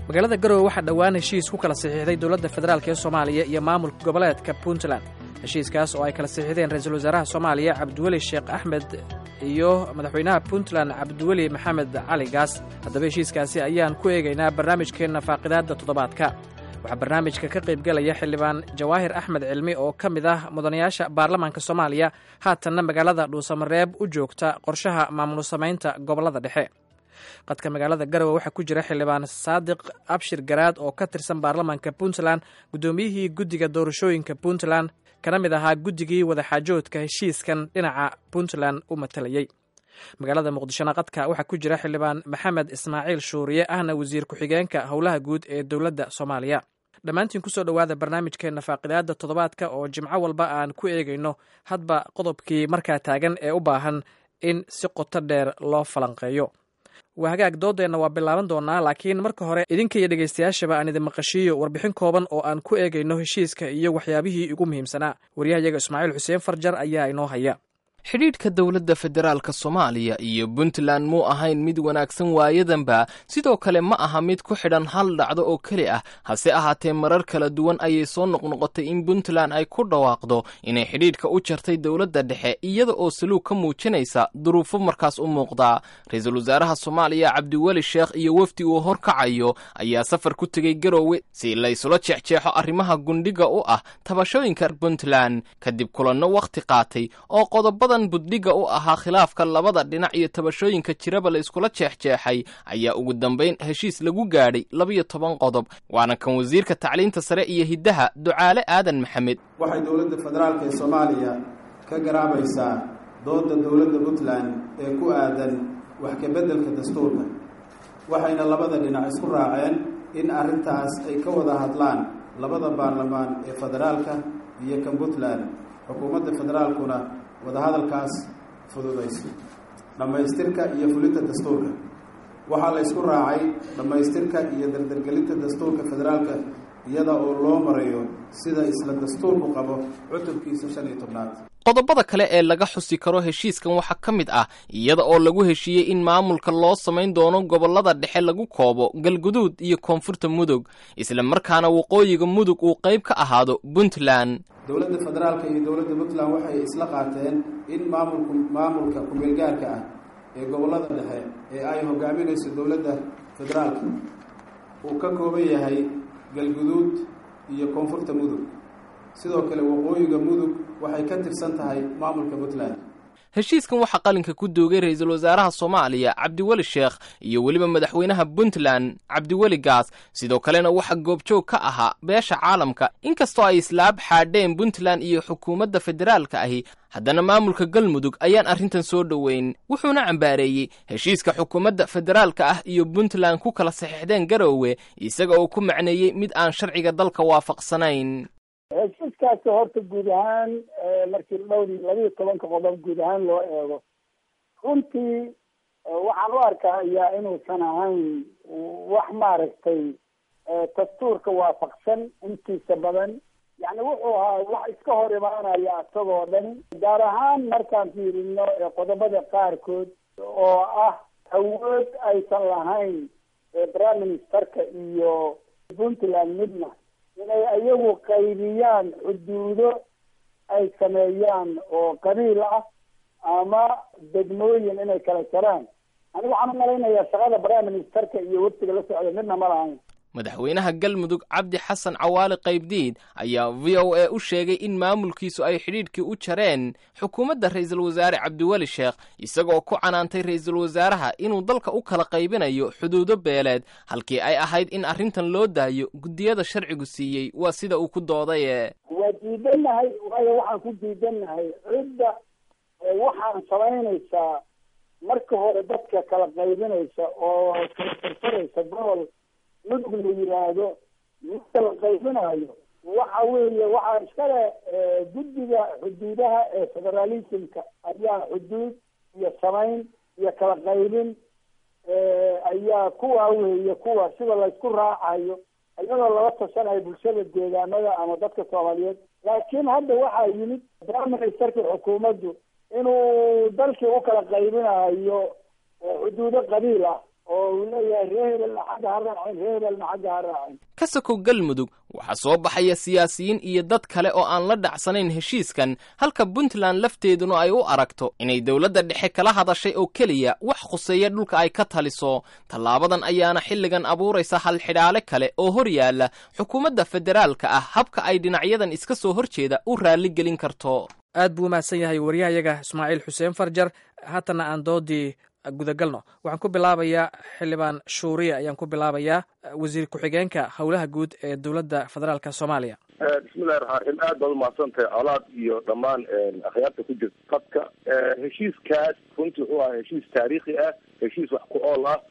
magaalada garowe waxaa dhowaan heshiis ku kala saxiixday dowladda federaalk ee soomaaliya iyo maamulka goboleedka puntland heshiiskaas oo ay kala saxiixdeen ra-iisul wasaaraha soomaaliya cabdiweli sheekh axmed iyo madaxweynaha puntland cabdiweli maxamed cali gaas haddaba heshiiskaasi ayaan ku eegaynaa barnaamijkeenna faaqidaadda toddobaadka waxaa barnaamijka ka qaybgelaya xildhibaan jawaahir axmed cilmi oo ka mid ah mudanayaasha baarlamaanka soomaaliya haatanna magaalada dhuusamareeb u joogta qorshaha maamul samaynta gobollada dhexe qadka magaalada garowe waxaa ku jira xildhibaan saadiq abshir garaad oo ka tirsan baarlamaanka puntland guddoomiyihii guddiga doorashooyinka puntland kana mid ahaa guddigii wadaxaajoodka heshiiskan dhinaca puntland u matalayey magaalada muqdishona qadka waxaa ku jira xildhibaan maxamed ismaaciil shuuriye ahna wasiir ku-xigeenka howlaha guud ee dowladda soomaaliya dhammaantiin kusoo dhowaada barnaamijkeenna faaqidaadda toddobaadka oo jimco walba aan ku eegayno hadba qodobkii markaa taagan ee u baahan in si qoto dheer loo falanqeeyo waa hagaag doodeenna waa bilaaban doonaa laakiin marka hore idinka iyo dhegaystayaashaba aan idin maqashiiyo warbixin kooban oo aan ku eegayno heshiiska iyo waxyaabihii ugu muhiimsanaa waryahayaga ismaaciil xuseen farjar ayaa inoo haya xidhiidhka dowladda federaalka soomaaliya iyo puntland muu ahayn mid wanaagsan waayadanba sidoo kale ma aha mid ku xidhan hal dhacdo oo keli ah hase ahaatee marar kala duwan ayay soo noqnoqotay in puntland ay ku dhawaaqdo inay xidhiidhka u jartay dowladda dhexe iyada oo saluug ka muujinaysa duruufo markaas u muuqdaa ra-iisul wasaaraha soomaaliya cabdiweli sheekh iyo wafdi uu horkacayo ayaa safar ku tegey garoowe si laysula jeexjeexo arrimaha gundhiga u ah tabashooyinka puntland kadib kulanno wakhti qaatay oo qodobada buddhiga u ahaa khilaafka labada dhinac iyo tabashooyinka jiraba la iskula jeexjeexay ayaa ugu dambayn heshiis lagu gaadhay labiyo toban qodob waana kan wasiirka tacliinta sare iyo hiddaha ducaale aadan maxamed waxay dowladda federaalk ee soomaaliya ka garaabaysaa doodda dowladda puntland ee ku aadan wax kabeddelka dastuurka waxayna labada dhinac isku raaceen in arrintaas ay ka wada hadlaan labada baarlamaan ee federaalka iyo kan puntland xukuumadda federaalkuna wadahadalkaas fududayso dhammaystirka iyo fulinta dastuurka waxaa la ysku raacay dhammaystirka iyo dardargelinta dastuurka federaalka iyada oo loo marayo sida isla dastuurku qabo cutubkiisa shan iyo tobnaad qodobada kale ee laga xusi karo heshiiskan waxaa ka mid ah iyada oo lagu heshiiyey in maamulka loo samayn doono gobollada dhexe lagu koobo galguduud iyo koonfurta mudug isla markaana waqooyiga mudug uu qayb ka ahaado puntland dowladda federaalka iyo dowladda puntland waxay isla qaateen in maamulku maamulka ku-meelgaarka ah ee gobollada dhexe ee ay hogaaminayso dowladda federaalka uu ka kooban yahay galguduud iyo koonfurta mudug sidoo kale waqooyiga mudug waxay ka tirsan tahay maamulka puntland heshiiskan waxaa qalinka ku doogay ra-iisul wasaaraha soomaaliya cabdiweli sheekh iyo weliba madaxweynaha puntland cabdiweli gaas sidoo kalena waxaa goobjoog ka ahaa beesha caalamka inkastoo ay islaab xaadheen puntland iyo xukuumadda federaalka ahi haddana maamulka galmudug ayaan arrintan soo dhoweyn wuxuuna cambaareeyey heshiiska xukuumadda federaalka ah iyo puntland ku kala saxiixdeen garoowe isaga oo ku macneeyey mid aan sharciga dalka waafaqsanayn heshiiskaasi horta guud ahaan markii dhowr labiiyo tobanka qodob guud ahaan loo eego runtii waxaan u arkayaa inuusan ahayn wax maaragtay dastuurka waafaqsan intiisa badan yani wuxuu ahaa wax iska hor imaanaya isagoo dhan gaar ahaan markaan fiirino qodobada qaarkood oo ah awood aysan lahayn prime ministerka iyo puntland midna inay ayagu qaybiyaan xuduudo ay sameeyaan oo qabiil ah ama degmooyin inay kala jaraan anigu waxaan u malaynayaa shaqada prime ministerka iyo waftiga la socda midna ma lahayn madaxweynaha galmudug cabdi xasan cawaali qaybdiid ayaa v o a u sheegay in maamulkiisu ay xidhiidhkii u jareen xukuumadda ra-iisul wasaare cabdiweli sheekh isagoo ku canaantay ra-iisul wasaaraha inuu dalka u kala qaybinayo xuduudo beeleed halkii ay ahayd in arrintan loo daayo guddiyada sharcigu siiyey waa sida uu ku doodaye waa diidannahay waayo waxaan ku diidannahay cidda waxaan samaynaysaa marka hore dadka kala qaybinaysa oo kala farfaraysa gobol mudug la yidhaahdo midka la qaybinayo waxa weeye waxaa iskale guddiga xuduudaha ee federalismka ayaa xuduud iyo samayn iyo kala qaybin ayaa kuwa weeye kuwa sida laysku raacayo iyadoo lala tashanayo bulshada deegaanada ama dadka soomaaliyeed laakiin hadda waxaa yimid prime ministerkii xukuumaddu inuu dalkii u kala qaybinayo xuduudo qabiil ah oo uu leeyahay ree hebelna xagga ha raacin ree hebelna xagga ha raacin ka sokow galmudug waxaa soo baxaya siyaasiyiin iyo dad kale oo aan la dhacsanayn heshiiskan halka puntland lafteeduna ay u aragto inay dowladda dhexe kala hadashay oo keliya wax khuseeya dhulka ay ka taliso tallaabadan ayaana xilligan abuuraysa halxidhaale kale oo hor yaalla xukuumadda federaalka ah habka ay dhinacyadan iska soo hor jeeda u raalligelin karto aad buu umahadsan yahay wariyahayaga ismaaciil xuseen farjar haatanna aan doodii gudagalno waxaan ku bilaabayaa xildhibaan shuuriya ayaan ku bilaabayaa wasiir ku-xigeenka howlaha guud ee dowladda federaalk soomaaliya bismillahi raxmaan raxiim aad baad umahadsantahay colaad iyo dhammaan akhyaarta ku jirta qadka heshiiskaas runtii wuxuu ahaa heshiis taariikhi ah heshiis wax ku ool ah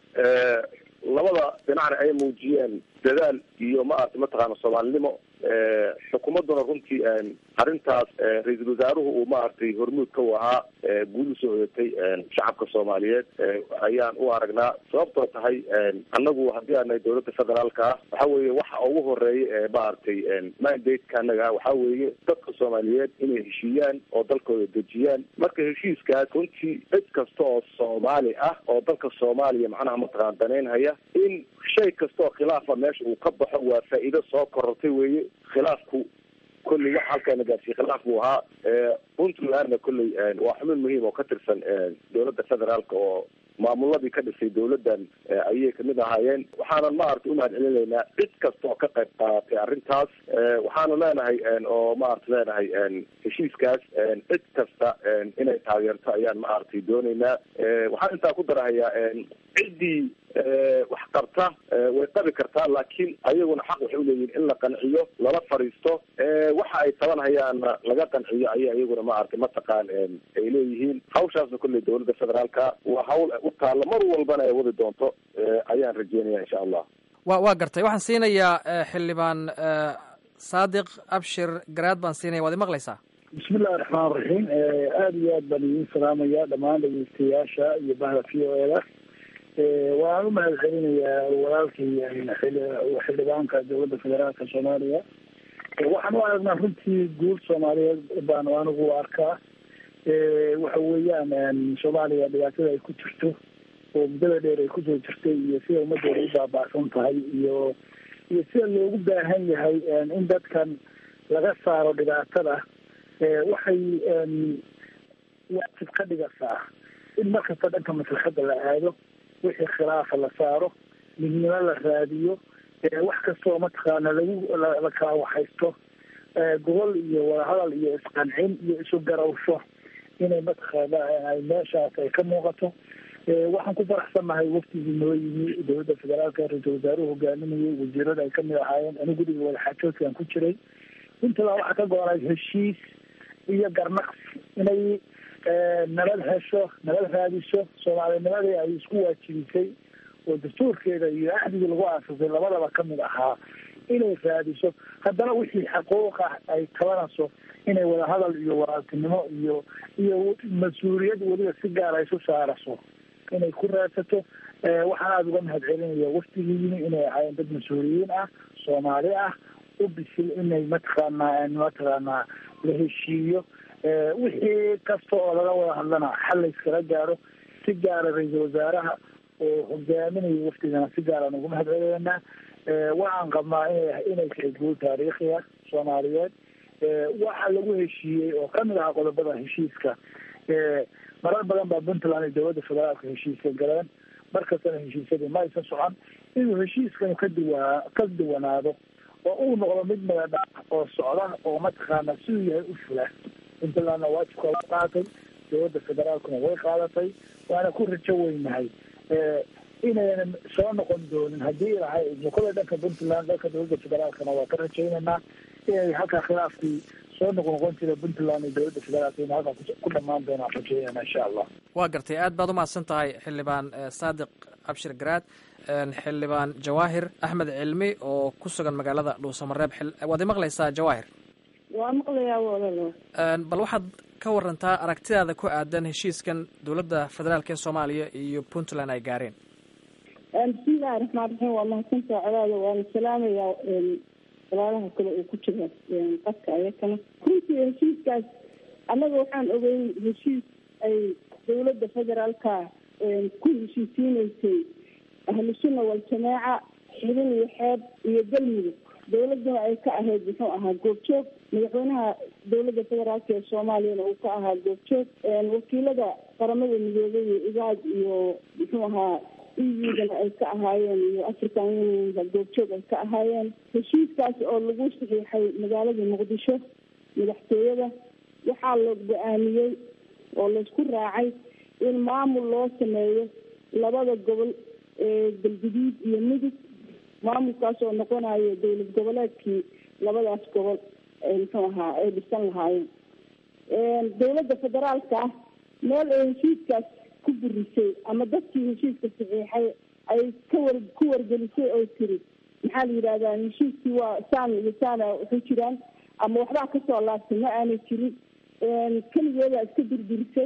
labada dhinacna ay muujiyeen dadaal iyo maarata mataqaana soomaalinimo xukuumadduna runtii arrintaas ra-iisul wasaaruhu uu maaragtay hormuudka u ahaa guul usoo hoyatay shacabka soomaaliyeed ayaan u aragnaa sababtoo tahay annagu haddii aanay dowladda federaalka ah waxa weeye waxa ugu horeeya ee maaragtay mandate-ka annaga ah waxa weeye dadka soomaaliyeed inay heshiiyaan oo dalkooda dejiyaan marka heshiiskaas runtii cid kasta oo soomaali ah oo dalka soomaaliya macnaha mataqaana danaynhaya in shay kasta oo khilaafa meesha uu ka baxo waa faa'iido soo korortay weeye khilaafku kolley wax halkaana gaarsiiye khilaaf buu ahaa puntlandna kolley waa xubin muhiim oo ka tirsan dowladda federaalka oo maamuladii ka dhisay dowladdan ayay kamid ahaayeen waxaanan maarata umahad celinaynaa cid kasta oo ka qayb qaadatay arrintaas waxaanu leenahay oo maarata leenahay heshiiskaas cid kasta inay taageerto ayaan maaragtay doonaynaa waxaan intaa ku darahayaa ciddii wax qabta way qabi kartaa laakiin ayaguna xaq waxay uleeyihin in la qanciyo lala fadhiisto waxa ay tabanhayaanna laga qanciyo ayay iyaguna maaragtay mataqaan ay leeyihiin hawshaasna kolley dowladda federaalka waa hawl u taalla mar walbana ay wadi doonto ayaan rajeynaya insha allah wa waa gartay waxaan siinayaa xildhibaan saadiq abshir garaad baan siinaya waad imaqlaysaa bismillahi raxmaan raxiim aada iyo aad baan idiin salaamaya dhammaan dhegeystayaasha iyo bahda v o eda waan umahad celinayaa walaalkii xildhibaanka dowladda federaalka soomaaliya waxaan u aragnaa runtii guul soomaaliyeed baan anigu arkaa waxa weeyaan soomaaliya dhibaatada ay ku jirto oo muddada dheer ay kusoo jirtay iyo sida ummadooda u baaba'san tahay iyo iyo sida loogu baahan yahay in dadkan laga saaro dhibaatada waxay waajib ka dhigaysaa in markasta dhanka maslaxadda la aado wixii khilaafa la saaro midnimo la raadiyo wax kastoo mataqaana lagu la kala waxaysto gobol iyo wadahadal iyo isqancin iyo isu garawsho inay mataqaana ay meeshaas ay ka muuqato waxaan ku faraxsannahay waftigii noo yimi dowladda federaalka ra-iisul wasaaruhu hogaaminayay wasiirada ay kamid ahaayeen ani guriga wadaxaajoodkaan ku jiray intadaa waxaa ka go-onay heshiis iyo garnaqsi inay nabad hesho nabad raadiso soomaalinimadii ay isku waajibisay oo dastuurkeeda iyo axdigii lagu aasasay labadaba kamid ahaa inay raadiso haddana wixii xaquuqa ay tabanayso inay wadahadal iyo walaaltinimo iyo iyo mas-uuliyad weliba si gaar ay isu saaraso inay ku raadsato waxaan aada uga mahad celinaya waftigii yimi inay ahaayeen dad mas-uuliyiin ah soomaali ah u bisil inay mataqaanaa mataqaanaa la heshiiyo wixii kasta oo laga wada hadlana xal layskala gaaro si gaara ra-iisul wasaaraha oo hogaaminaya waftigana si gaaraan ugu mahad celineynaa waxaan qabnaa ina inay tahay guul taariikhiya soomaaliyeed waxa lagu heshiiyey oo kamid ahaa qodobada heshiiska marar badan baa puntland iyo dowladda federaalka heshiiska galeen markastana heshiisyadii ma aysan socon inuu heshiiskanu ka duwa ka duwanaado oo uu noqdo mid midadha oo socda oo mataqaana siduu yahay u fula puntlandna waajibka way qaadatay dowladda federaalkuna way qaadatay waana ku rajo weynahay inaynan soo noqon doonin haddii ilahay mukoda dhanka puntland dhanka dowladda federaalkana waa ka rajaynaynaa inay halkaa khilaafkii soo noqnoqon jira puntland iyo dowladda federaalka ina halkaa ku dhamaan doonaan rajaynayna insha allah waa gartay aad baad umahadsan tahay xildhibaan saadiq abshir garaad xildhibaan jawaahir axmed cilmi oo ku sugan magaalada dhuusamareeb waad imaqlaysaa jawaahir waa maqlayaa walalo bal waxaad ka warantaa aragtidaada ku aadan heshiiskan dowladda federaalk ee soomaaliya iyo puntland ay gaareen bismillahi raxmaan raxiim waa mahadsantaa colaada waana salaamayaa walaalaha kale oo ku jira qadka ayakana runtii heshiiskaas annaga waxaan ogeyn heshiis ay dowladda federaalka ku heshiisiineysay ahlu sunna waljamaaca xidin iyo xeeb iyo galmudug dawladuna ay ka ahayd muxuu ahaa goobjoog madaxweynaha dawladda federaalk ee soomaaliyana uu ka ahaa goobjoog wakiilada qaramada midoobay iyo igaad iyo muxuu ahaa eudana ay ka ahaayeen iyo african unionka goobjoog ay ka ahaayeen heshiiskaas oo lagu saxiixay magaalada muqdisho madaxtooyada waxaa la go-aamiyey oo laysku raacay in maamul loo sameeyo labada gobol ee galguduud iyo mudug maamulkaas oo noqonayo dowlad goboleedkii labadaas gobol muxuu ahaa ay dhisan lahaayeen dawladda federaalka ah meel ay heshiiskaas ku burisay ama dadkii heshiiska saxiixay ay ka war ku wargelisay oo tiri maxaa la yidhahdaa heshiiskii waa saan iyo saana waxu jiraan ama waxbaa kasoo laabtay ma aanay jirin keligeedaa iska durdurisay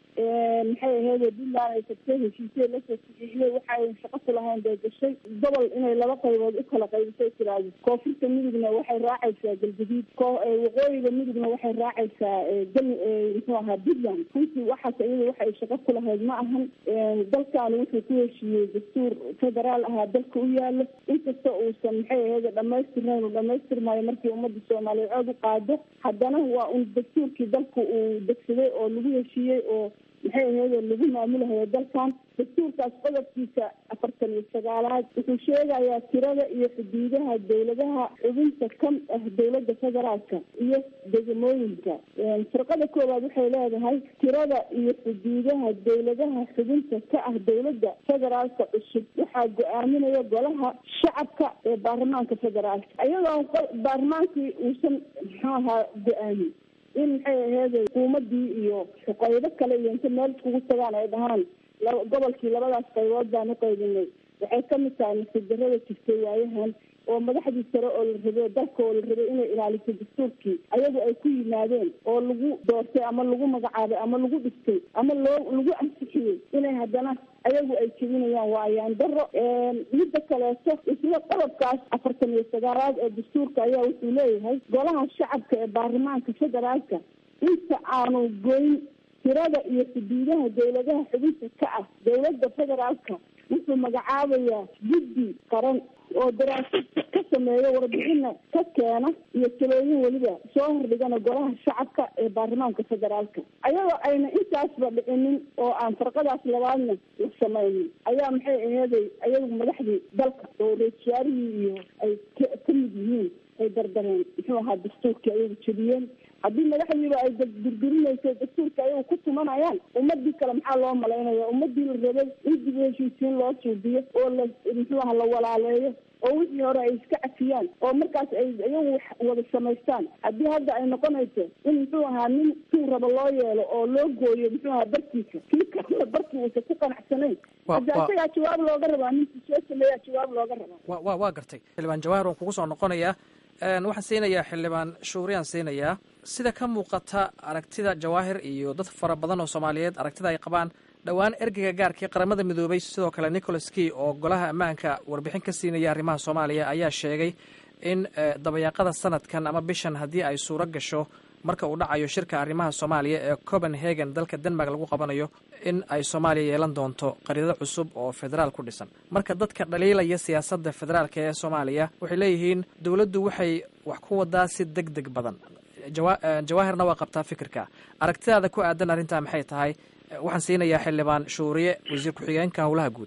maxay aheyd puntland ay tagtay heshiisya lasoo saxiixday waxay shaqo ku lahayn bay gashay gobol inay laba qaybood u kala qaybisay tiraahdo koonfurta midugna waxay raacaysaa galguduud waqooyiga midugna waxay raacaysaa gal muxuu ahaa puntland runtii waxaas iyada waxay shaqo ku lahayd ma ahan dalkan wuxuu ku heshiiyey dastuur federaal ahaa dalka u yaalo inkasta uusan maxay aheyd dhamaystirnayn uu dhamaystirmaayo markii ummadda soomaaliyeed cod u qaado haddana waa un dastuurkii dalka uu degsaday oo lagu heshiiyey oo maxay aheyd oo lagu maamulahayo dalkan dastuurkaas qodobkiisa afartan iyo sagaalaad wuxuu sheegayaa tirada iyo xuduudaha dawladaha xubinta ka ah dawladda federaalka iyo degmooyinka firqada koowaad waxay leedahay tirada iyo xuduudaha dawladaha xubinta ka ah dawladda federaalka cusub waxaa go-aaminaya golaha shacabka ee baarlamaanka federaalka iyadoo baarlamaankii uusan muxuu ahaa go-aamin in maxay aheyd xukuumadii iyo qaybo kale iyo inta meel iskugu tagaan ay dhahaan gobolkii labadaas qaybood baan u qaybinay waxay kamid tahay nasidarada jirtay waayahan oo madaxdii sare oo la rabay dalka oo la rabay inay ilaaliso dastuurkii ayagu ay ku yimaadeen oo lagu doortay ama lagu magacaabay ama lagu dhistay ama loo lagu ansixiyey inay haddana ayagu ay jebinayaan waa ayaan daro midda kaleeto isla qodobkaas afartan iyo sagaalaad ee dastuurka ayaa wuxuu leeyahay golaha shacabka ee baarlamaanka federaalka inta aanu goyn tirada iyo xuduudaha dawladaha xubinta ka ah dawladda federaalka wuxuu magacaabayaa guddi qaran oo daraasad ka sameeya warbixina ka keena iyo talooyin weliba soo hordhigana golaha shacabka ee baarlamaanka federaalka ayadoo ayna intaasba dhicinin oo aan farqadaas labaadna la samaynin ayaa maxay aheeday ayagu madaxdii dalka oo ra-isul wasaarihii iyo ay ka mid yihiin ay dardareen muxuu ahaa dastuurkii ayagu jebiyeen haddii madaxdiiba ay durdurinayso dastuurka ayagu ku tumanayaan ummadii kale maxaa loo malaynaya ummadii la rabay in dib heshiisiin loo suubiyo oo la muxuu aha la walaaleeyo oo wixii hore ay iska cafiyaan oo markaas ay iyagu wada samaystaan haddii hadda ay noqonayso in muxuu ahaa nin tuu rabo loo yeelo oo loo gooyo muxuu ahaa barkiisa kii kalena barkii uusan ku qanacsanayn hadda isagaa jawaab looga rabaa ninkii soo sameeyaa jawaab looga rabaa wa wa waa gartay xildhibaan jawaahir waan kugu soo noqonayaa waxaan siinayaa xildhibaan shuuriyaan siinayaa sida ka muuqata aragtida jawaahir iyo dad fara badan oo soomaaliyeed aragtida ay qabaan dhowaan ergeyga gaarkii qaramada midoobay sidoo kale nicholas key oo golaha ammaanka warbixin ka siinaya arrimaha soomaaliya ayaa sheegay in dabayaaqada sanadkan ama bishan haddii ay suuro gasho marka uu dhacayo shirka arrimaha soomaaliya ee copenhagen dalka denmark lagu qabanayo in ay soomaaliya yeelan doonto qariidado cusub oo federaal ku dhisan marka dadka dhaliilaya siyaasadda federaalka ee soomaaliya waxay leeyihiin dowladdu waxay wax ku wadaa si deg deg badan jawaahirna waa qabtaa fikirka aragtidaada ku aadan arrintaa maxay tahay waxaan siinayaa xildhibaan shuuriye wasiir ku-xigeenka howlaha guud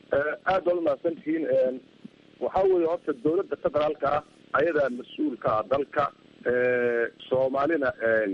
aad baad umahadsan tihiin waxaa weeye horta dawladda federaalka ah ayadaa mas-uulka ah dalka soomaalina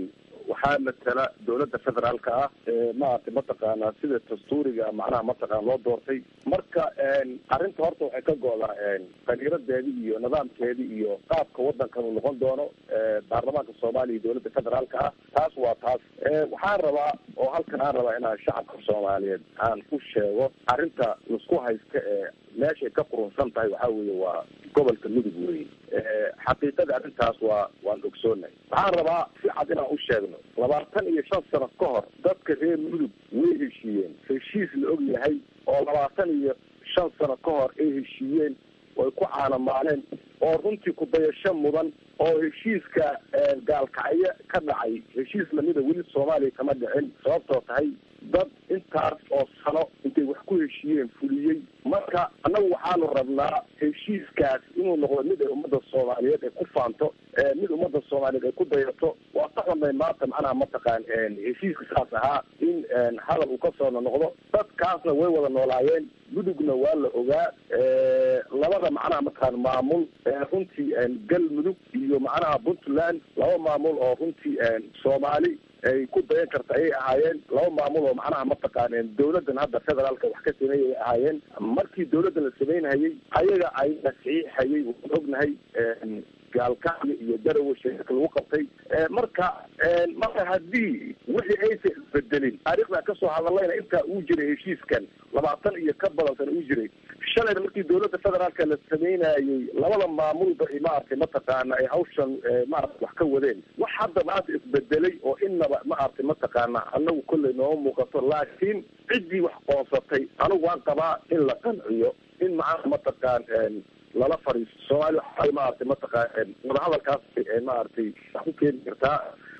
waxaa matala dawladda federaalka ah maaragtay mataqaanaa sida dastuuriga macnaha mataqana loo doortay marka arrinta horta waxay ka go-daa qaniiradeedi iyo nidaamkeedi iyo qaabka wadankan uu noqon doono baarlamaanka soomaaliya iyo dawladda federaalka ah taas waa taas waxaan rabaa oo halkan aan rabaa inaan shacabka soomaaliyeed aan ku sheego arrinta laisku haysta ee meeshay ka qurunsan tahay waxaa weeye waa gobolka mudug wey xaqiiqada arrintaas waa waan ogsoonahay waxaan rabaa si cad inaan u sheegno labaatan iyo shan sano ka hor dadka reer mudug way heshiiyeen heshiis la og yahay oo labaatan iyo shan sano ka hor ay heshiiyeen way ku caanamaaleen oo runtii kudayasho mudan oo heshiiska gaalkacyo ka dhacay heshiis lamida weli soomaaliya kama dhicin sababtoo tahay dad intaas oo sano intay wax ku heshiiyeen fuliyey marka annagu waxaanu rabnaa heshiiskaas inuu noqdo mid ay ummadda soomaaliyeed ay ku faanto mid ummadda soomaaliyeed ay ku dayato waa ka xunay maanta macnaha mataqaan heshiiska saas ahaa in hadal uu ka soo noqdo dadkaasna way wada noolaayeen mudugna waa la ogaa labada macnaha mataqaan maamul runtii galmudug iyo macnaha puntland laba maamul oo runtii soomaali ay ku dayan karta ayay ahaayeen laba maamul oo macnaha mataqaan dawladdan hadda federaalka wax ka sameeyay ay ahaayeen markii dawladda la samaynhayay ayaga ayna saxiixayay waan ognahay gaalkacyo iyo darawe sheeka lagu qabtay marka marka haddii wixii aysan isbedelin taariikhda kasoo hadallayna intaa uu jiray heshiiskan labaatan iyo ka badan sana uu jiray shalayna markii dawladda federaalka la sameynayay labada maamulba maaragtay mataqaana ay hawshan maarata wax ka wadeen wax hadda maanta isbedelay oo inaba maaragtay mataqaana anagu kolley nooma muuqato laakiin ciddii wax qoonsatay anigu waan qabaa in la qanciyo in macnaha mataqaan lala fariisto soomaaliya waxay maaragtay mataqaan wadahadalkaas maaragtay wax ku keeni kartaa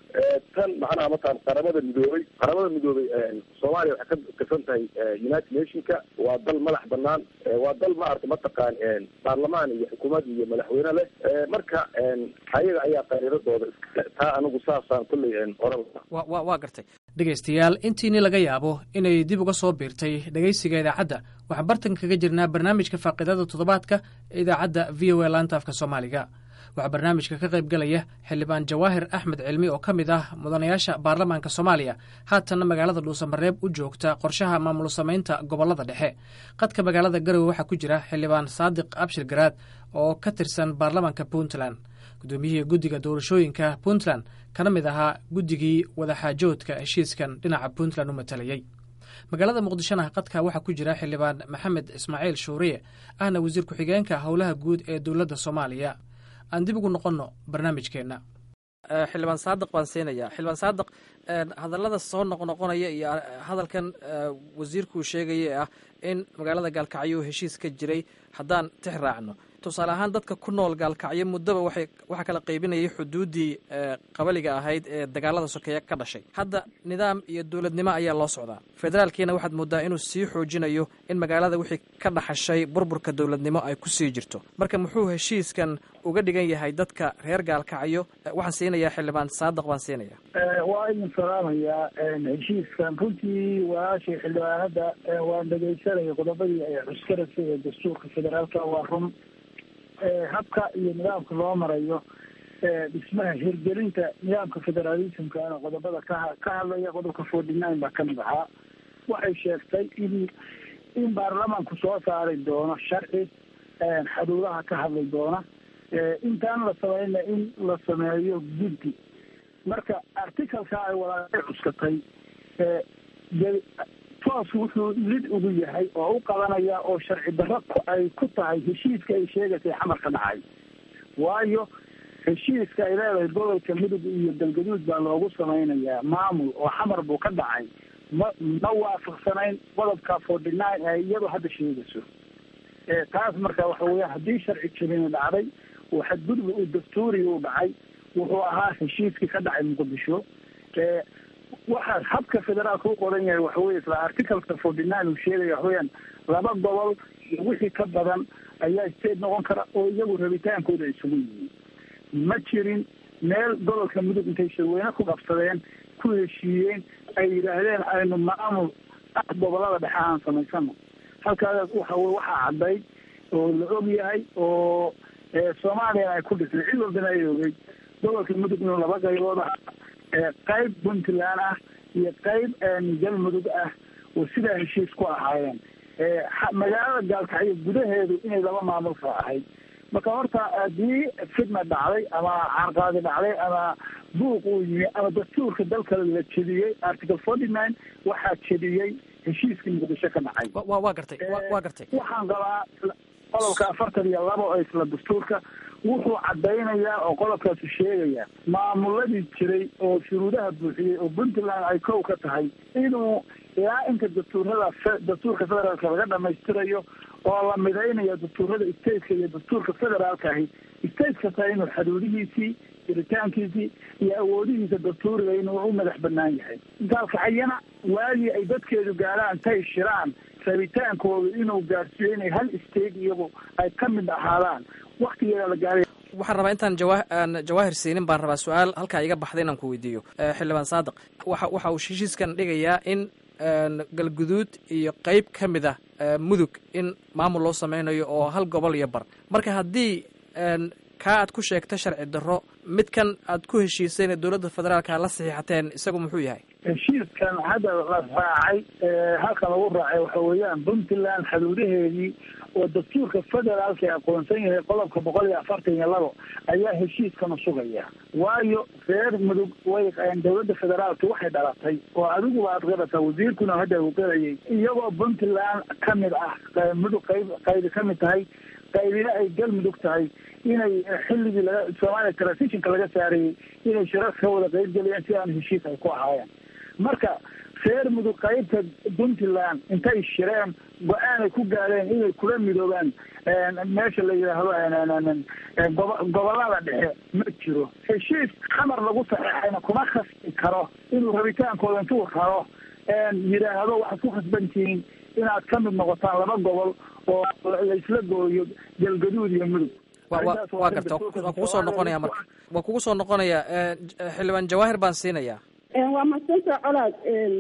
tan macnaha mataqan qaramada midoobay qaramada midoobay soomaaliya waxay ka tirsan tahay united nationka waa dal madax banaan waa dal maaragtay mataqaan baarlamaan iyo xukuumad iyo madaxweyne leh marka ayaga ayaa qariiradooda iska taa anigu saasaan kulley oran wa wa waa gartay dhegaystayaal intiini laga yaabo inay dib uga soo biirtay dhegaysiga idaacadda waxaan bartan kaga jirnaa barnaamijka faaqidada toddobaadka ee idaacadda v o a laanta afka soomaaliga waxaa barnaamijka ka qayb galaya xildhibaan jawaahir axmed cilmi oo ka mid ah mudanayaasha baarlamaanka soomaaliya haatanna magaalada dhuusamareeb u joogta qorshaha maamul samaynta gobollada dhexe qadka magaalada garowe waxaa ku jira xildhibaan saadiq abshir garaad oo ka tirsan baarlamaanka puntland guddoomiyihii guddiga doorashooyinka puntland kana mid ahaa guddigii wadaxaajoodka heshiiskan dhinaca puntland u matalayey magaalada muqdishona qadka waxaa ku jira xildhibaan maxamed ismaaciil shuuriye ahna wasiir ku-xigeenka howlaha guud ee dowladda soomaaliya aan dib ugu noqonno barnaamijkeenna xildhibaan saadiq baan siinayaa xildhibaan saadiq hadallada soo noqnoqonaya iyo hadalkan wasiirkuu sheegaya ah in magaalada gaalkacyo heshiis ka jiray haddaan tix raacno tusaale ahaan dadka ku nool gaalkacyo muddaba waxay waxaa kala qaybinayay xuduuddii qabaliga ahayd ee dagaalada sokeeye ka dhashay hadda nidaam iyo dowladnimo ayaa loo socdaa federaalkiina waxaad mooddaa inuu sii xoojinayo in magaalada wixii ka dhaxashay burburka dowladnimo ay ku sii jirto marka muxuu heshiiskan uga dhigan yahay dadka reer gaalkacyo waxaan siinayaa xildhibaan saadiq baan siinaya waa idin salaamayaa heshiiskan runtii walaashay xildhibaanada waan dhegaysanaya qodobadii ay cuskarasay ee dastuurka federaalka waa run habka iyo nidaamka loo marayo dhismaha hirgelinta nidaamka federalismkana qodobada ka ka hadlaya qodobka forty nine baa kamid ahaa waxay sheegtay in in baarlamaanku soo saari doono sharci xuduudaha ka hadli doona intaan la sameyna in la sameeyo guddi marka articalka ay walaashay cuskatay toos wuxuu lid ugu yahay oo u qabanaya oo sharci darro ay ku tahay heshiiska ay sheegaysay xamar ka dhacay waayo heshiiska ay leedahay gobolka mudug iyo galgaduud baa loogu sameynayaa maamul oo xamar buu ka dhacay ma ma waafaqsanayn qodobka forty nine ee iyadu hadda sheegayso taas marka waxa weya haddii sharci jabini dhacday oo xadgudub uu dastuuriga u dhacay wuxuu ahaa heshiiskii ka dhacay muqdisho waxa habka federaalka u qoran yahay waxa weye isla articalka forty nine uu sheegaya waxaweyaan laba gobol iyo wixii ka badan ayaa state noqon kara oo iyagu rabitaankooda isugu yihiin ma jirin meel gobolka mudug intay shirweyne ku qabsadeen ku heshiiyeen ay yidhaahdeen aynu maamul ah gobolada dhexe aan samaysano halkaas waxa wey waxaa cadday oo la og yahay oo soomaaliyana ay ku dhisnay cid walbana ay ogey gobolka mudug inuu laba qaybood ah qayb puntland ah iyo qayb galmudug ah oo sidaa heshiis ku ahaayeen magaalada gaalkacyo gudaheedu inay laba maamul ka ahayd marka horta haddii fidna dhacday ama carqaadi dhacday ama buuq uu yimi ama dastuurka dalka la jediyey article forty nine waxaa jediyey heshiiskii muqdisho ka dhacay wa gartay wa gartay waxaan qabaa qodobka afartan iyo laba oo isla dastuurka wuxuu cadaynayaa oo qodobkaasu sheegaya maamuladii jiray oo shuruudaha buuxiyey oo puntland ay kow ka tahay inuu ilaa inta dastuurada dastuurka federaalka laga dhamaystirayo oo la midaynayo dastuurada stateka iyo dastuurka federaalka ahi state kasta inuu xaduudihiisii jiritaankiisii iyo awoodihiisa dastuuriga inuu u madax banaan yahay gaalkacyana waagii ay dadkeedu gaaraan tay shiraan rabitaankooda inuu gaarsiiyo inay hal state iyagu ay ka mid ahaadaan waktigeeda la gaaray waxaan rabaa intaan jawa aan jawaahir siinin baan rabaa su-aal halkaa iga baxday inaan ku weydiiyo xildhibaan saadiq waxa waxa uu heshiiskan dhigayaa in galguduud iyo qeyb ka mid ah mudug in maamul loo sameynayo oo hal gobol iyo bar marka haddii kaa aad ku sheegta sharci darro midkan aad ku heshiiseen ee dowladda federaalka la saxiixateen isagu muxuu yahay heshiiskan hadda la raacay halkan lagu raacay waxa weeyaan puntland xuduudaheedii oo dastuurka federaalka ee aqoonsan yahay qodobka boqol iyo afartan iyo labo ayaa heshiiskanu sugaya waayo reer mudug way dowladda federaalka waxay dhalatay oo adiguba aad qirata wasiirkuna hadda uu qirayay iyagoo puntland ka mid ah mudug qayb qaybi ka mid tahay qaybina ay galmudug tahay inay xilligii laga soomaaliya transitionka laga saarayay inay shirar ka wada qaybgeliyaan si aan heshiis ay ku ahaayeen marka reer mudug qaybta puntland intay shireen go-aanay ku gaareen inay kula midoobaan meesha la yidhaahdo gobolada dhexe ma jiro heshiis xamar lagu saxeexayna kuma khasbi karo inuu rabitaankooda intuu raro yidhaahdo waxaad ku khasbantihiin inaad ka mid noqotaan laba gobol oo laisla gooyo galgaduud iyo mudug waa garta waa kugu soo noqonaya marka waa kugu soo noqonaya xildhibaan jawaahir baan siinayaa waa mahadsanta colaad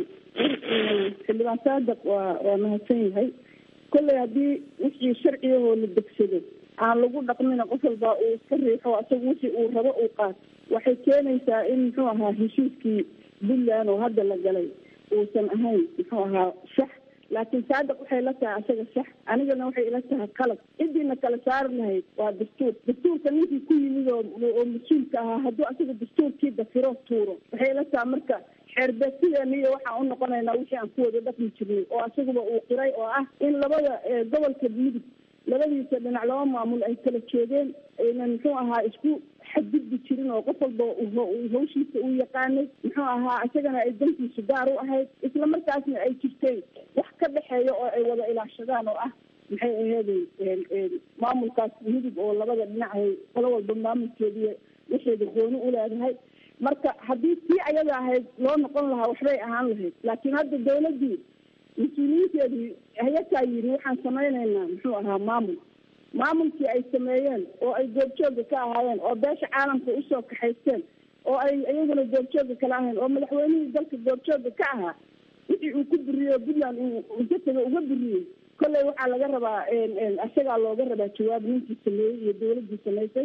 xildhibaan saadiq waa waa mahadsan yahay kolley haddii wixii sharciyahoo la degsado aan lagu dhaqmina qof walba uu iska riixo asaga wixii uu rabo uu qaat waxay keenaysaa in muxuu ahaa heshiiskii puntland oo hadda la galay uusan ahayn muxuu ahaa sax laakiin saadiq waxay la tahay asaga sax anigana waxay ila tahay qalad cidiina kala saari lahayd waa dastuur dastuurka ninkii ku yimid oo oo mas-uulka ahaa hadduu asaga dastuurkii dafiro tuuro waxay ila tahay marka xeerbeegsideena iyo waxaan u noqonaynaa wixii aan ku wada dhaqmi jirnay oo asaguba uu qiray oo ah in labada gobolka mudug labadiisa dhinac laba maamul ay kala joogeen aynan muxuu ahaa isku xadgudbi jirin oo qof walba hawshiisa uu yaqaanay muxuu ahaa isagana ay dantiisu gaar u ahayd isla markaasna ay jirtay wax ka dhexeeya oo ay wada ilaashadaan oo ah maxay aheeday maamulkaas mudug oo labada dhinacahay qolo walba maamulkeediiy waxeeda gooni u leedahay marka haddii tii ayada ahayd loo noqon lahaa waxbay ahaan lahayd laakiin hadda dawladdii mas-uuliyiinteedii hayataa yidhi waxaan samaynaynaa muxuu ahaa maamul maamulkii ay sameeyeen oo ay goobjooga ka ahaayeen oo beesha caalamka usoo kaxaysteen oo ay iyaguna goobjooga kala ahayn oo madaxweynihii dalka goobjooga ka ahaa wixii uu ku buriyo puntland uu inta uga buriyey kolley waxaa laga rabaa isagaa looga rabaa jawaab ninkii sameeyey iyo dawladdii samaysay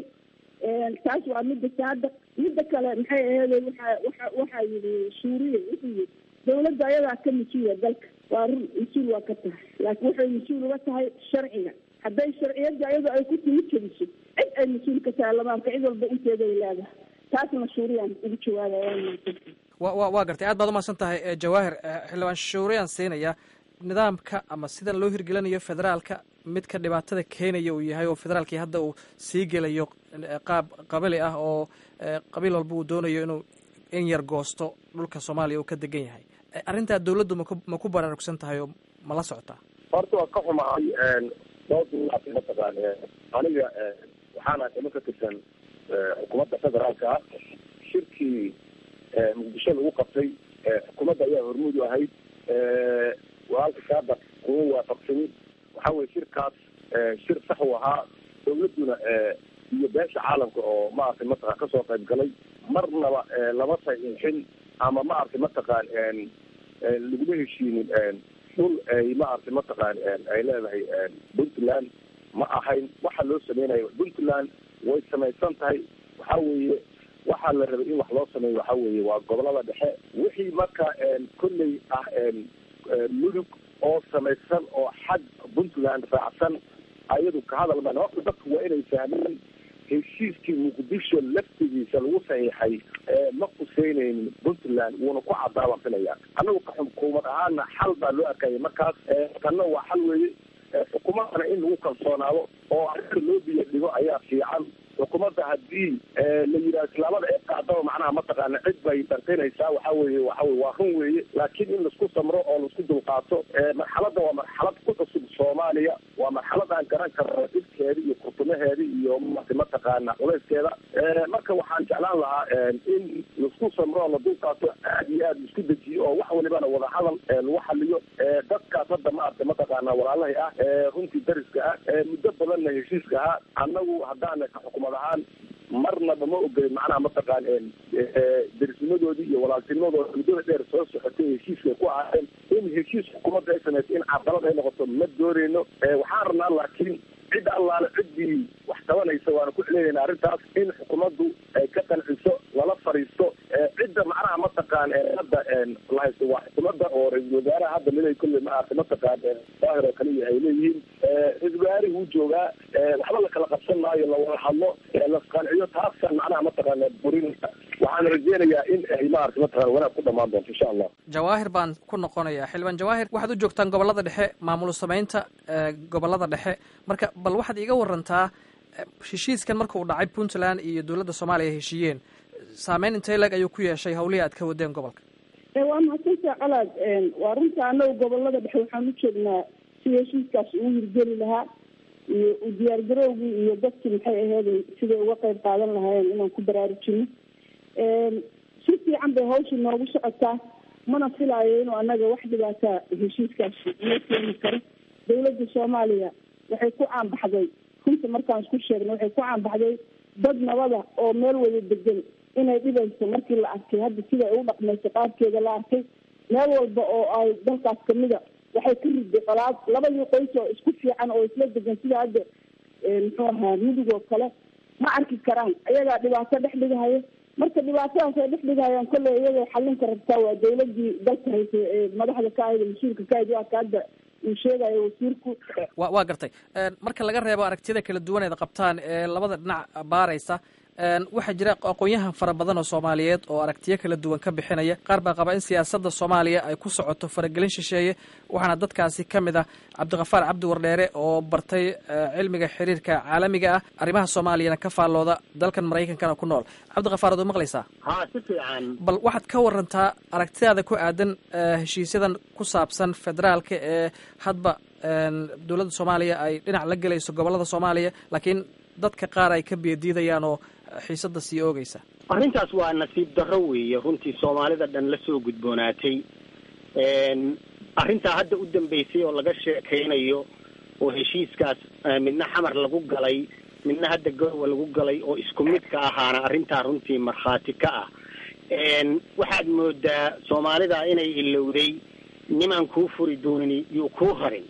taas waa midda saada midda kale maxay aheeday waxa waxa waxaa yidhi suuriya wuxuu yidhi dawladda ayadaa ka mas-uula dalka waa run mas-uul waa ka tahay laakiin waxay mas-uul uga tahay sharciga hadday sharciyadda iyadoo ay ku timi jeliso cid ay mas-uul ka tahay lamaarka cid walba inteeda ay leedahay taasna shuuriyaan ugu jawaabaya wa wa waa gartay aad baad umahadsan tahay jawaahir xildhibaan shuuriyaan siinaya nidaamka ama sidan loo hirgelinayo federaalka midka dhibaatada keenaya uu yahay oo federaalkii hadda uu sii gelayo qaab qabali ah oo qabiil walba uu doonayo inuu in yar goosto dhulka soomaaliya uu ka degan yahay arrintaa dawladdu maku ma ku baraarugsan tahay oo ma la socotaa horta waa ka xumahay dhowr mataqaan aniga waxaana nimo ka tirsan xukuumadda federaalka ah shirkii muqdisho lagu qabtay xukuumadda ayaa hormuud u ahayd walaalka saada kuma waafaqsanin waxa weye shirkaas shir sax u ahaa dawladduna iyo beesha caalamka oo maaragtay mataqaan kasoo qayb galay marnaba lama saxiixin ama maaragtay mataqaan laguma heshiinin dhul ay maaragtay mataqaan ay leedahay puntland ma ahayn waxa loo sameynayo puntland way samaysan tahay waxa weeye waxaa la rabay in wax loo sameeyo waxa weeye waa gobolada dhexe wixii marka kolley ah mudug oo samaysan oo xag puntland raacsan ayadu ka hadal maan horta dadku waa inay fahmeen heshiiskii muqdisho laftigiisa lagu saxiixay ma quseyneynin puntland wuuna ku cadaabaan filaya annagu ka xukuumad ahaana xal baa loo arkaya markaas tanna waa xal weeye xukuumadana in lagu kalsoonaado oo arrinta loo biyo dhigo ayaa fiican xukuumadda haddii la yidhaha islaamada ee qaadaba macnaha mataqaana cid bay dharqinaysaa waxa weye waxa weye waa run weeye laakiin in laisku samro oo laisku dulqaato marxaladda waa marxalad ku cusub soomaaliya waa marxalad aan garan karno dhibka culaykeeda iyo kurtumaheeda iyo mati mataqaana culayskeeda marka waxaan jeclaan lahaa in laisku samro la dulqaato aad iyo aad isku dejiyo oo wax walibana wadahadal lagu xaliyo dadkaas hadda maarata mataqaana walaalahay ah runtii dariska ah muddo badanna heshiiska ahaa annagu haddaan xukumad ahaan marnaba ma ogolin macnaha mataqaan derisnimadoodii iyo walaaltinimadooda muddada dheer soo socotay heshiiskay ku ahaayeen in heshiis xukuumadda ay samayso in cadalad ay noqoto ma dooneyno waxaan rabnaa laakiin cid allaale ciddii wax qabanaysa waana ku celinayna arrintaas in xukuumaddu ay ka qanciso lala fariisto cidda macnaha mataqaan hadda la haysto waa xukuumadda oo ra-iisul wasaaraha hadda milay kulle maarata mataqaan daahir oo kaliya ay leeyihiin ra-isul wasaarihi wuu joogaa waxba la kala qabsan maayo lawada hadlo lasqanciyo taasaan macnaha mataqaana burinaysa waxaan rajeynayaa in ay maarata mataqana wanaag ku dhamaan doonto insha allah jawaahir baan ku noqonayaa xildhibaan jawaahir waxaad u joogtaan gobollada dhexe maamul samaynta gobollada dhexe marka bal waxaad iga warantaa heshiiskan marka uu dhacay puntland iyo dowladda soomaaliya ay heshiiyeen saameyn intee leg ayuu ku yeeshay hawlihii aad ka wadeen gobolka waa mahadsantaa colaad waa runta anagu gobolada dhexe waxaan u joognaa sida heshiiskaas ugu hirgeli lahaa iyo u diyaargarowgii iyo dadkii maxay aheyd siday uga qeyb qaadan lahaayeen inaan ku baraarujino si fiican bay hawsha noogu socotaa mana filaayo inuu anaga wax dhibaataa heshiiskaas noo keeni karo dawladda soomaaliya waxay ku caanbaxday runta markaan isku sheegna waxay ku caanbaxday dad nabada oo meel wada degan inay dhibayso markii la arkay hadda sida ay u dhaqmayso qaabkeeda la arkay meel walba oo ay dalkaas kamida waxay ka riday qolaad labadii qoys oo isku fiican oo isla degan sida hadda muxuu ahaa mudug oo kale ma arki karaan ayagaa dhibaato dhex dhigahaya marka dhibaatadaas ay dhex dhigahayaan kolley iyagay xalinka rabtaa waa dawladii dalka haysa ee madaxda ka ahayd mas-uulka ka ahayd waa ka hadda uu sheegayo wasiirku wa waa gartay marka laga reebo aragtiyada kala duwaneed qabtaan ee labada dhinac baaraysa waxaa jira aqoon-yahan fara badan oo soomaaliyeed oo aragtiyo kala duwan ka bixinaya qaar baa qaba in siyaasadda soomaaliya ay ku socoto faragelin shisheeye waxaana dadkaasi ka mid ah cabdikafaar cabdi wardheere oo bartay cilmiga xiriirka caalamiga ah arrimaha soomaaliyana ka faallooda dalkan maraykankana ku nool cabdikafaar ad u maqlaysaa ha si fiican bal waxaad ka warantaa aragtidaada ku aadan heshiisyadan ku saabsan federaalka ee hadba dowladda soomaaliya ay dhinac la gelayso gobollada soomaaliya laakiin dadka qaar ay ka biyadiidayaan oo xiisada sii oogeysa arrintaas waa nasiib darro weeye runtii soomaalida dhan la soo gudboonaatay arrintaa hadda u dambeysay oo laga sheekaynayo oo heshiiskaas midna xamar lagu galay midna hadda garowa lagu galay oo isku mid ka ahaana arrintaa runtii markhaati ka ah waxaad moodaa soomaalida inay ilowday nimaan kuu furi doonin yuu kuu harin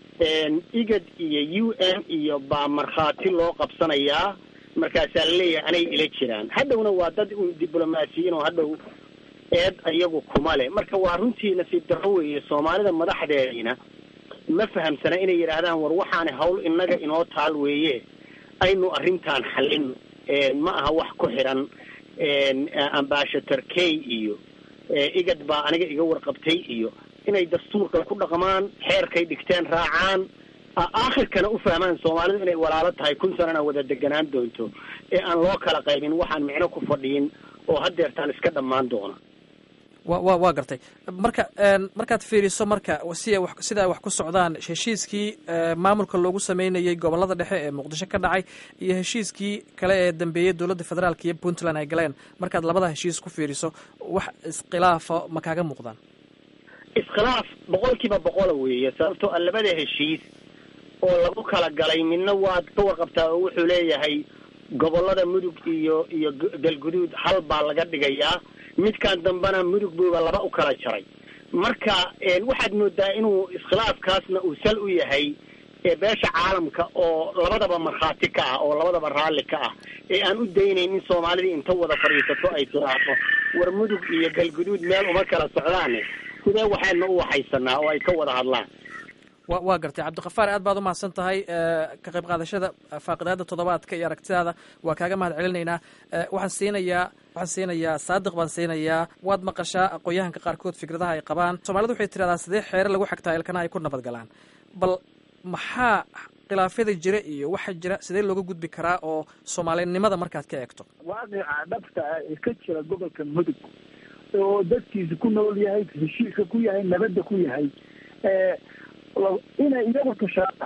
igad iyo u n iyo baa markhaati loo qabsanayaa markaasaa laleeyahay anay ila jiraan hadhowna waa dad un diblomaasiyiin oo hadhow eed iyagu kuma leh marka waa runtii nasiib darro weeye soomaalida madaxdeediina ma fahamsana inay yidhaahdaan war waxaana hawl innaga inoo taal weeye aynu arrintaan xallin ma aha wax ku xiran ambashator kay iyo igad baa aniga iga warqabtay iyo inay dastuurka ku dhaqmaan xeerkay dhigteen raacaan aakhirkana u fahmaan soomaalidu inay walaalo tahay kun sanana wada deganaan doonto ee aan loo kala qaybin waxaan micno ku fadhiyin oo haddeertaan iska dhammaan doona wa wa waa gartay marka markaad fiiriso marka si ay wax sida ay wax ku socdaan heshiiskii maamulka loogu sameynayay gobollada dhexe ee muqdisho ka dhacay iyo heshiiskii kale ee dambeeyey dowladda federaalka iyo puntland ay galeen markaad labada heshiis ku fiiriso wax iskhilaafa ma kaaga muuqdaan iskhilaaf boqol kiiba boqola weeye sababtoo a labada heshiis oo lagu kala galay midna waad ka warqabtaa oo wuxuu leeyahay gobollada mudug iyo iyo galguduud hal baa laga dhigayaa midkan dambena mudug buuba laba u kala jaray marka waxaad moodaa inuu iskhilaafkaasna uu sal u yahay beesha caalamka oo labadaba markhaati ka ah oo labadaba raalli ka ah ee aan u daynayn in soomaalidii inta wada fadhiisato ay tiraahdo war mudug iyo galguduud meel uma kala socdaane sidee waxayna u waxaysanaa oo ay ka wada hadlaan wa waa gartay cabdikafaar aad baad umahadsan tahay ka qayb qaadashada faaqidaada toddobaadka iyo aragtidaada waa kaaga mahad celinaynaa waxaan siinayaa waxaan siinayaa saadiq baan siinayaa waad maqashaa aqoon-yahanka qaarkood fikradaha ay qabaan soomaalida waxay tiradaa sidee xeere lagu xagtaa ilkana ay ku nabad galaan bal maxaa khilaafyada jira iyo waxa jira sidee looga gudbi karaa oo soomaalinimada markaad ka eegto waaqica dhabta ah ee ka jira gobolka mudug oo dadkiisa ku nool yahay heshiiska ku yahay nabadda ku yahay inay iyagu tashadaan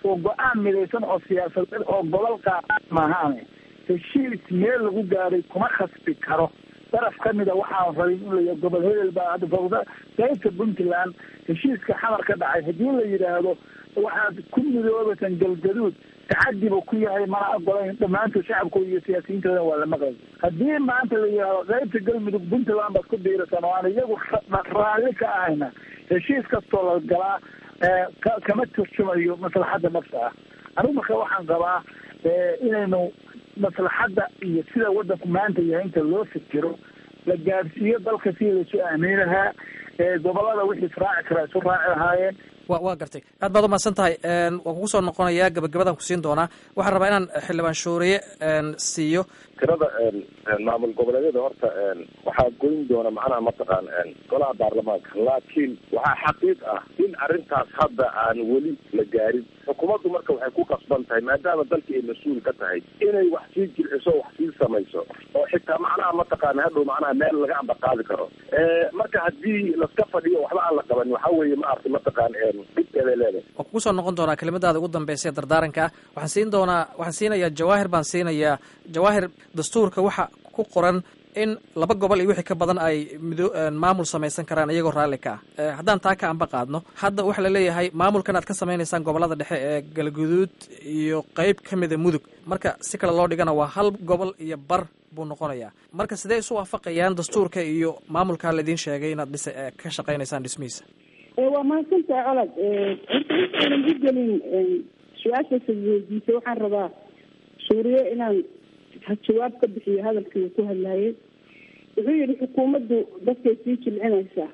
oo go-aan midaysan oo siyaasadeed oo gobol qaada maahaane heshiis meel lagu gaaray kuma khasbi karo daraf ka mida waxaan rabin in la gobol hebel baa hadda fawda qaybta puntland heshiiska xamar ka dhacay haddii la yidhaahdo waxaad ku midoobasan galgaduud tacadi buu ku yahay mana ogolayn dhammaantood shacabkooda iyo siyaasiyiintooda waa la maqlay haddii maanta la yidhaahdo qaybta galmudug puntland baad ku biirasan oo aan iyagu raalli ka ahayna heshiis kastoo la galaa kama turjumayo maslaxadda nafsa ah anigu marka waxaan qabaa inaynu maslaxadda iyo sida waddanku maanta yahay inta loo fikiro la gaadhsiiyo dalka sidii laisu aamini lahaa gobolada wixii israaci karaa isu raaci lahaayeen wa waa gartay aad baad umahadsan tahay waan kugu soo noqonayaa gabagabadaan kusiin doonaa waxaan rabaa inaan xildhibaan shuuriye siiyo tirada maamul goboleedyada horta waxaa goyn doona macnaha mataqaan golaha baarlamaanka laakiin waxaa xaqiiq ah in arrintaas hadda aan weli la gaarin xukuumaddu marka waxay ku qasban tahay maadaama dalkii ay mas-uul ka tahay inay wax sii jirciso wax sii samayso oo xitaa macnaha mataqaana hadhow macnaha meel laga ambaqaadi karo marka haddii laska fadhiyo waxba aan la qaban waxa weeye ma arti mataqaan dhibkeeday leedahay waan kugu soo noqon doonaa kelimadaada ugu dambeysa ee dardaaranka ah waxaan siin doonaa waxaan siinayaa jawaahir baan siinayaa jawaahir dastuurka waxa ku qoran in laba gobol iyo wixii ka badan ay mido maamul samaysan karaan iyagoo raalli ka ah haddaan taa ka amba qaadno hadda waxaa la leeyahay maamulkan aad ka samaynaysaan gobolada dhexe ee galguduud iyo qeyb ka mida mudug marka si kale loo dhigana waa hal gobol iyo bar buu noqonayaa marka sidee isu waafaqayaan dastuurka iyo maamulkaa laidin sheegay inaad dhis ka shaqaynaysaan dhismihiisa waa mahadsantahay colad horta u gelin su-aashaasa weydiisay waxaan rabaa suuriye inaan jawaab ka bixiyo hadalkii uu ku hadlayay wuxuu yihi xukuumaddu dadkay sii jilcinaysaa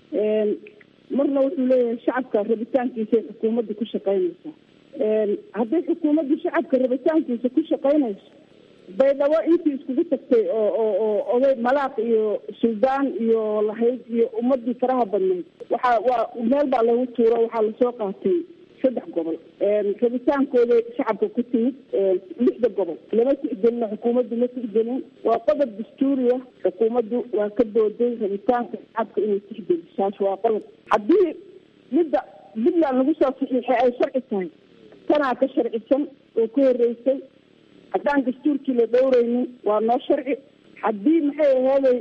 marna wuxuu leeyahay shacabka rabitaankiisay xukuumaddu ku shaqaynaysaa hadday xukuumaddu shacabka rabitaankiisa ku shaqaynayso baydhabo intii iskugu tagtay oo oo oo oday malaaq iyo suldaan iyo lahayd iyo ummadii faraha badnayd waxaa waa meel baa lagu tuuro waxaa lasoo qaatay saddex gobol rabitaankooda shacabka ku timid lixda gobol lama tixgelino xukuumaddu ma tixgelin waa qodob dastuuriya xukuumaddu waa ka booday rabitaanka shacabka inay tixgeli saas waa qodob haddii midda puntland lagu soo saxiixay ay sharci tahay tanaa ka sharcisan oo ka horeysay haddaan dastuurkii la dhowreynin waa noo sharci haddii maxay ahaaday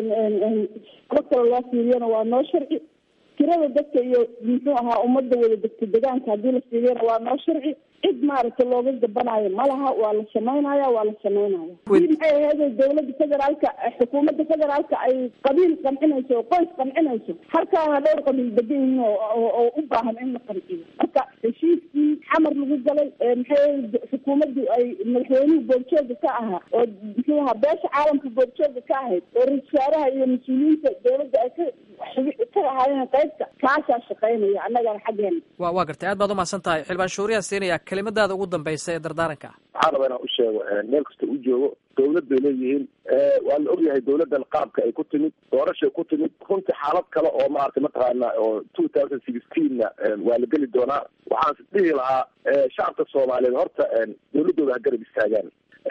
alo kale loo fiiriyana waa noo sharci tirada dadka iyo muxuu ahaa ummadda wada degta degaanka haddii la fiiriyana waa noo sharci cid maaragtay looga gabanaayo ma laha waa la samaynaya waa la samaynaya hadii maxay ahaaday dawladda federaalka xukuumadda federaalka ay qabiil qancinayso oo qoys qancinayso halkaana dhowr qabiil degan yihiin oo u baahan in la qanciyo marka heshiiskii xamar lagu galay maxay xukuumaddu ay madaxweynuhu boorjooga ka ahaa oo muxuu ahaa beesha caalamka boorjooga ka ahayd oo ra-isul wasaaraha iyo mas-uuliyiinta dawladda ay ka ka ahaayeen qaybta kaasaa shaqaynaya annagana xaggeena wa waa gartay aad baad umahadsan tahay xildhibaan shuuriyaa siinaya kelimadaada ugu dambeysa ee dardaaranka ah waxaan rabaa inaan u sheego meel kasta u joogo dawlad bay leeyihiin waa la ogyahay dawladdan qaabka ay ku timid doorashay ku timid runtii xaalad kale oo maaragtay mataqaana oo two thousand sixteenna waa la geli doonaa waxaan dhihi lahaa shacabka soomaaliyeed horta dawladdooda ha garab istaagaan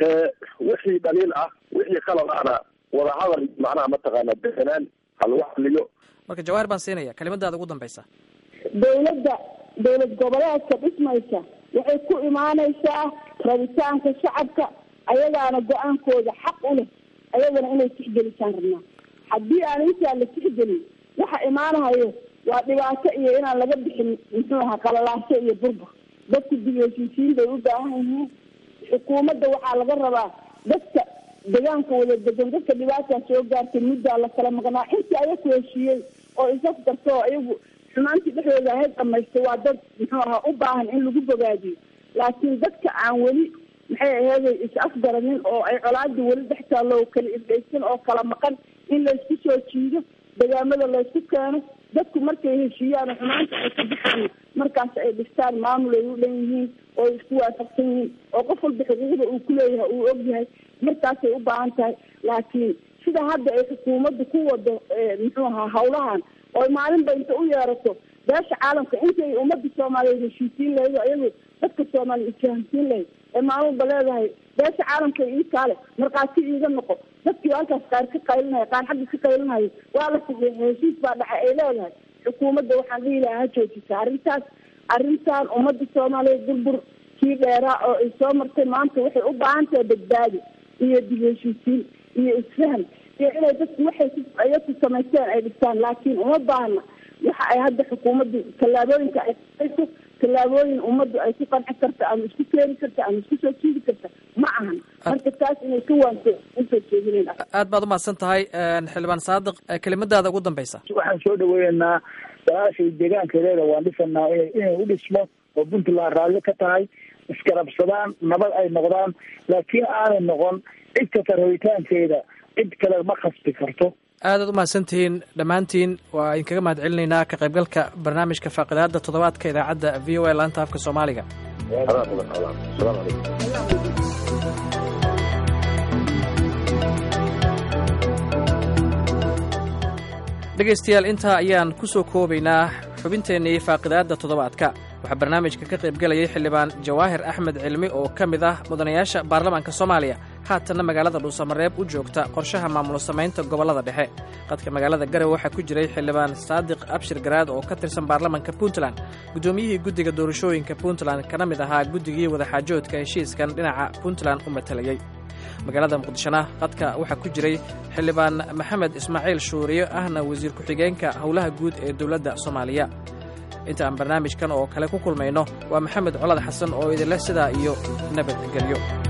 wixii dhaliil ah wixii qalad ahna wadahadal macnaha mataqaana deganaan ha lagu hadliyo marka jawaahir baan siinaya kelimadaada ugu dambeysa dawladda dawlad goboleedka dhismaysa waxay ku imaanaysaa rabitaanka shacabka ayagaana go-aankooda xaq u leh ayagana inay tixgelisaan rabnaa haddii aan intaa la tixgelin waxa imaanahayo waa dhibaato iyo inaan laga bixin muxuu ahaa qalalaaso iyo burbur dadku dib heshiisiin bay u baahan yihiin xukuumadda waxaa laga rabaa dadka degaanka wada degan dadka dhibaataa soo gaartay muddaa la kala maqnaa intii ayaku heshiiyey oo isaf garto oo iyagu xumaantii dhexdooda ahayd dhamaystay waa dad muxuu ahaa u baahan in lagu bogaadiyo laakiin dadka aan weli maxay aheeday is-afgaranin oo ay colaadii weli dhex taallo kala irdhaysan oo kala maqan in laysku soo jiido degaamada laysku keeno dadku markay heshiiyaan oo xumaanta ay ka baxaan markaas ay dhistaan maamul ay u dhan yihiin oo ay isku waafaqsan yihiin oo qof walba xuquuqda uu kuleeyahay uu ogyahay markaasay u baahan tahay laakiin sida hadda ay xukuumadda ku wado muxuu ahaa hawlahan oo maalinba inta u yeerato beesha caalamka intay ummadda soomaaliyeed heshiisiin lahayd oo iyagu dadka soomaaliya isfahamsiin lahayd ee maalmalba leedahay beesha caalamka ii kaale markhaati iiga noqo dadkii halkaas qaar ka qaylinaya qaar xagga ka qaylinaya waa la saxiixay heshiis baa dhaca ay leedahay xukuumadda waxaan dhihi lahaa ha joojisa arrintaas arrintan ummadda soomaaliyeed burbur kii dheeraa oo ay soo martay maanta waxay u baahan tahay badbaadi iyo dib heshiisiin iyo isfahan iyo inay dadku waxay ayaku samaysteen ay dhistaan laakiin uma baahna waxa ay hadda xukuumaddu tallaabooyinka ay qaayso tallaabooyin ummaddu ay ku qanci karta ama isku keeni karta ama isku soo jiidi karta ma ahan marka taas inay ka waanto usoo jeedinayna aad baad umahadsan tahay xildhibaan saadiq kelimadaada ugu dambeysa waxaan soo dhaweeynaa walaashay deegaankeedeeda waan dhisanaa ina inay u dhismo oo puntland raalli ka tahay iskarabsadaan nabad ay noqdaan laakiin aanay noqon cid kasta rabitaankeeda cid kale ma khasbi karto aadaad u mahadsantihiin dhammaantiin waa idinkaga mahad celinaynaa ka qaybgalka barnaamijka faaqidaada toddobaadka idaacadda v o a laanta afka soomaaliga dhegaystayaal intaa ayaan ku soo koobaynaa xubinteennii faaqidaadda toddobaadka waxaa barnaamijka ka qaybgelayay xildhibaan jawaahir axmed cilmi oo ka mid ah mudanayaasha baarlamaanka soomaaliya haatanna magaalada dhuusamareeb u joogta qorshaha maamul samaynta gobollada dhexe qadka magaalada garowe waxaa ku jiray xildhibaan saadiq abshir garaad oo ka tirsan baarlamaanka puntland guddoomiyihii guddiga doorashooyinka puntland kana mid ahaa guddigii wadaxaajoodka heshiiskan dhinaca puntland u matalayey magaalada muqdishona qadka waxaa ku jiray xildhibaan maxamed ismaaciil shuuriyo ahna wasiir ku-xigeenka howlaha guud ee dowladda soomaaliya inta aan barnaamijkan oo kale ku kulmayno waa maxamed colad xasan oo idinleh sidaa iyo nabadgelyo